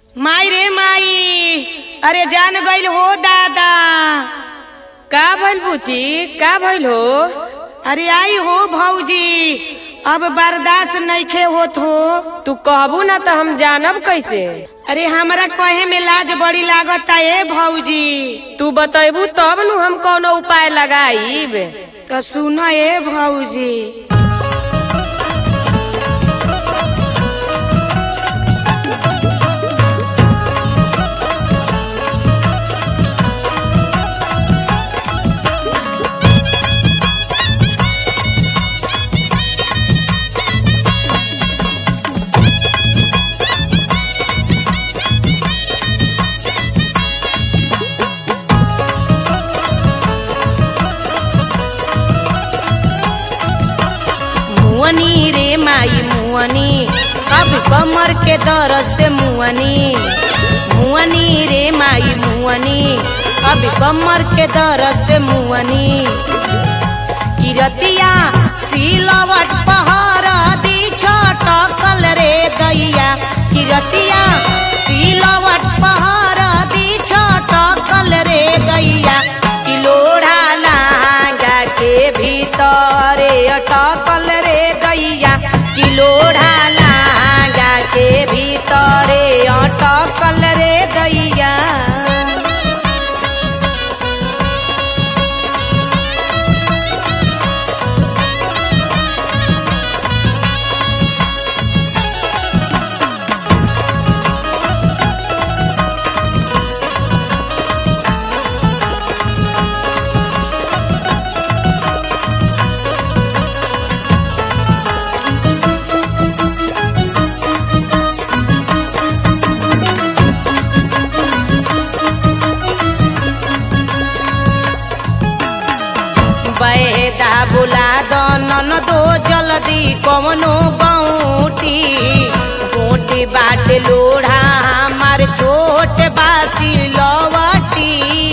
माई रे माई अरे जान गइल हो दादा का भइल बुची का भइल हो अरे आई हो भौजी अब बर्दाश्त नइखे होत हो तू कहबू ना तो हम जानब कैसे अरे हमरा कहे में लाज बड़ी लागता ए भौजी तू बतैबू तब नु हम कौनो उपाय लगाईब तो सुन ए भौजी मुअनी रे माई मुअनी अब कमर के दर्द से मुअनी मुअनी रे माई मुअनी अब कमर के दर्द से मुअनी किरतिया सिलवट पहर दी छटकल रे दैया किरतिया सिलवट पहर दी छटकल रे दैया किलोढ़ा लहंगा के भीतरे अटकल रे दैया किलोढ़ा लहंगा के भीतरे अटकल रे दैया बैदा बुला दनन दो जल्दी कवनो गौटी गोटी बाट लोढ़ा हमार छोट बासी लवटी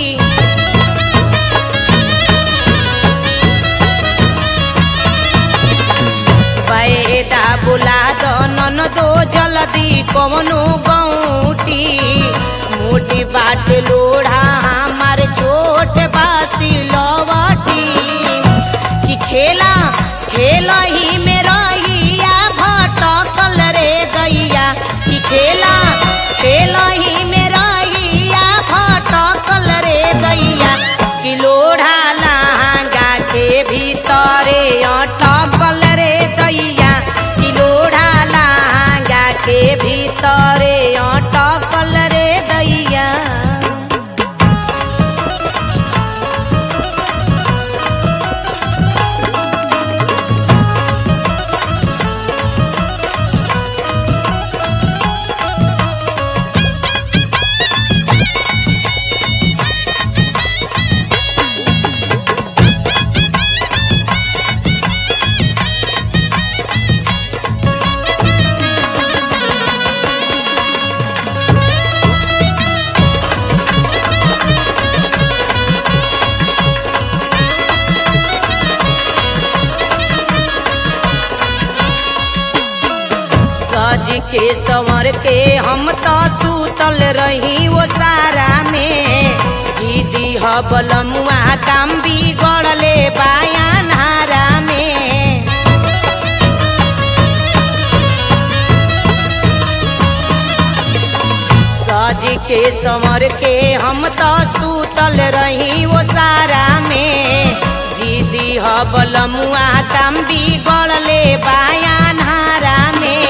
बैदा बुला दनन दो जल्दी कवनो गौटी मोटी बाट लोढ़ा हमार छोट बासी लवटी कि खेला खेला ही में रहिया भटकल रे गैया कि खेला खेला ही में रहिया भटकल रे गैया कि लोढ़ा लहंगा के भीतरे अटकल रे गैया कि लोढ़ा लहंगा के भीतरे अटकल रे दैया सज के संवर के हम तो सूतल रही वो सारा में जीदी हबलमुआ काम बिगड़ले बायान हारा में सज के संवर के हम तो सूतल रही वो सारा में जीदी हबलमुआ काम बिगड़ले बायान हारा में